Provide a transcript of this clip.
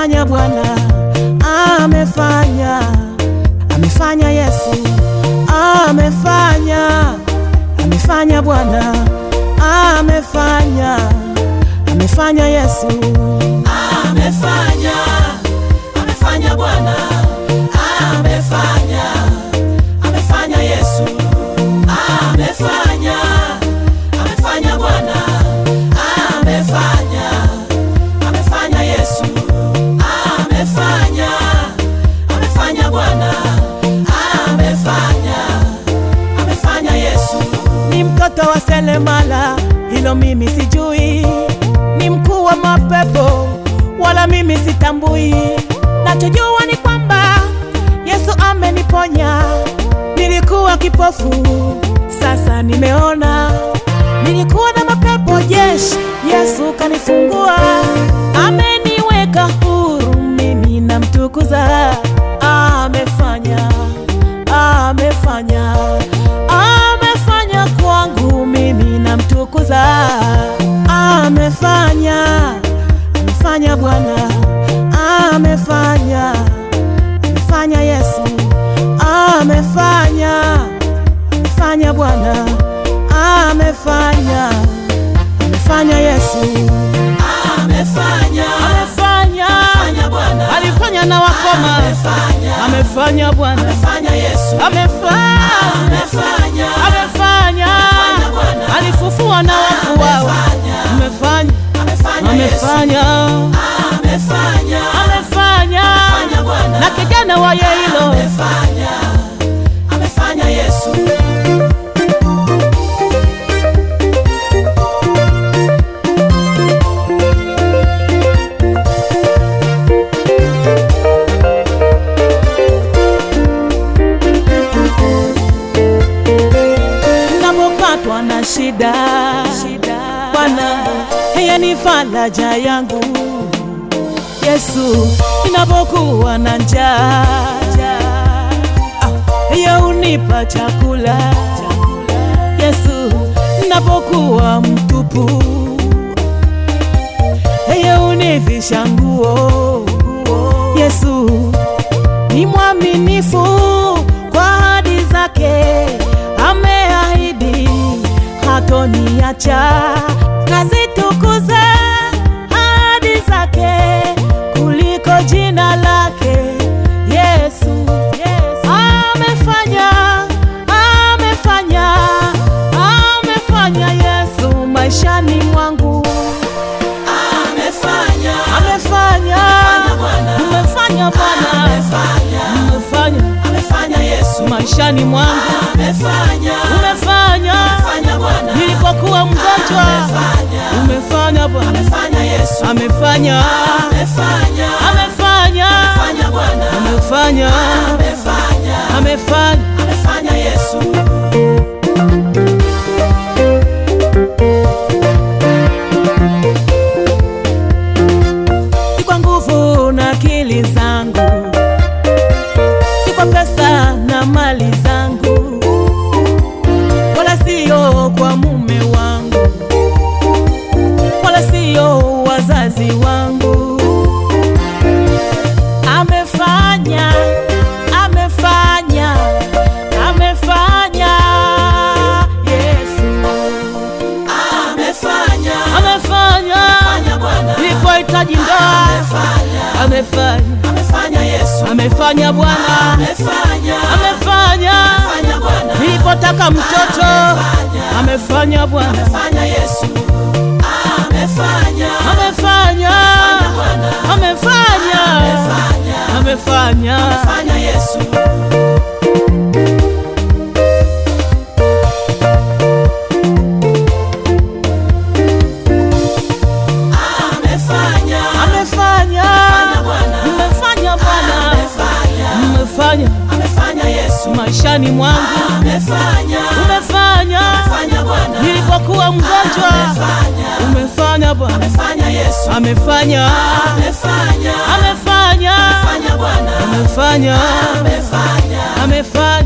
amefanya Bwana, amefanya, amefanya Yesu, amefanya, amefanya Bwana, amefanya, amefanya Yesu, amefanya amefanya Bwana amefanya amefanya Yesu amefanya amefanya Bwana amefanya amefanya Yesu amefanya amefanya Bwana amefanya amefanya Yesu ni mtoto wa selemala, hilo mimi sijui, ni mkuu wa mapepo, wala mimi sitambui. Nachojua ni kwamba Yesu ameniponya. Nilikuwa kipofu, sasa nimeona. Nilikuwa na mapepo jeshi, Yesu kanifungua, ameniweka huru, mimi namtukuza. Amefanya, amefanya, amefanya kwangu, mimi namtukuza. Amefanya, amefanya Bwana, amefanya, amefanya Yesu, amefanya, amefanya Bwana, amefanya, amefanya Yesu, amefanya amefanya, amefanya Bwana alifanya na wakoma, amefanya amefanya Bwana, amefanya Yesu amefanya, amefanya amefanya, Amefanya Bwana. alifufua na wafu wao, amefanya, amefanya Yesu amefanya, amefanya amefanya, amefanya Bwana na kijana wa Yairo amefanya amefanya Yesu napopatwa na shida, Bwana yeye ni faraja yangu. Yesu, ninapokuwa na njaa, ah, yeye hunipa chakula. Yesu, ninapokuwa mtupu, yeye hunivisha nguo. Yesu ni mwaminifu kwa ahadi zake, ameahidi hatoniacha. Nazitukuza ahadi zake kuliko jina lake Yesu. Amefanya, amefanya, amefanya Yesu maishani mwangu, amefanya amefanya, Bwana. umefanya Bwana, amefanya umefanya amefanya Yesu maishani mwangu amefanya umefanya amefanya Bwana nilipokuwa mgonjwa, amefanya umefanya Bwana, amefanya Yesu amefanya amefanya amefanya amefanya Bwana amefanya amefanya amefanya amefanya Yesu si kwa nguvu na akili zangu, si kwa pesa na mali zangu, wala sio kwa mume wangu, wala sio wazazi wangu. Amefanya, amefanya, amefanya Yesu, amefanya amefanya amefanya Bwana nilipohitaji ndoa, amefanya amefanya amefanya Yesu amefanya Bwana, amefanya amefanya amefanya Bwana nilipotaka mtoto, amefanya Bwana, amefanya Yesu amefanya amefanya Bwana amefanya amefanya amefanya Yesu amefanya amefanya Bwana amefanya Bwana, amefanya amefanya amefanya Yesu maishani mwangu, amefanya umefanya amefanya Bwana nilipokuwa mgonjwa, amefanya umefanya Bwana, amefanya Yesu amefanya amefanya amefanya amefanya Bwana amefanya amefanya amefanya